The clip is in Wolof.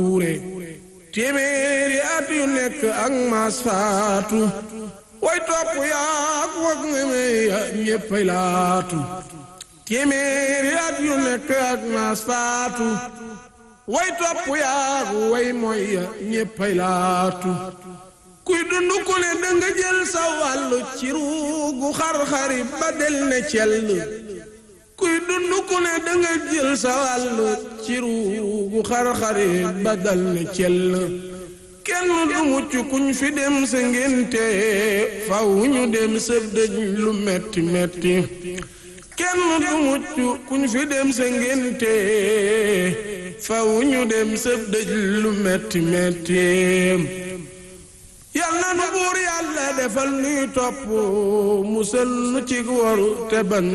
buure téeméeri at yu nekk ak maas faatu way topp yaak wag ngeme ya ñéppay laatu téeméeri at yu nekk ak maas faatu way topp yaak way moy ya ñéppay laatu kuy dund ku ne danga jël sa wàllu ci ruugu xar-xari ba del ne cell kuy dund ku ne danga jël sa wàllu ci ruugu xar-xari ba dal ne cell kenn du mucc kuñ fi dem sa ngénte faw ñu dem sëb dëj lu metti metti kenn du mucc kuñ fi dem sa ngénte faw ñu dem sëb dëj lu metti metti yal na nu buur yàlla defal nuy topp musal nu ci waru te ban